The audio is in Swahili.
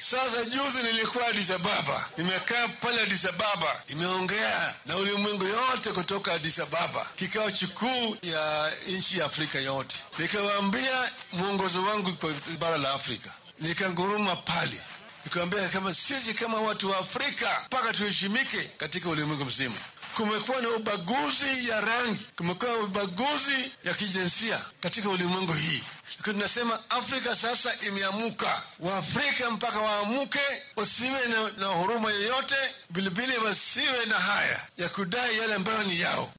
Sasa juzi nilikuwa Addis Ababa, nimekaa pale Addis Ababa, imeongea na ulimwengu yote kutoka Addis Ababa, kikao kikuu ya nchi ya Afrika yote. Nikawaambia mwongozo wangu kwa bara la Afrika, nikanguruma pale nikawambia kama sisi kama watu wa Afrika mpaka tuheshimike katika ulimwengu mzima. Kumekuwa na ubaguzi ya rangi, kumekuwa na ubaguzi ya kijinsia katika ulimwengu hii. Tunasema Afrika sasa imeamuka, Waafrika mpaka waamuke, wasiwe na, na huruma yoyote, vilevile wasiwe na haya ya kudai yale ambayo ni yao.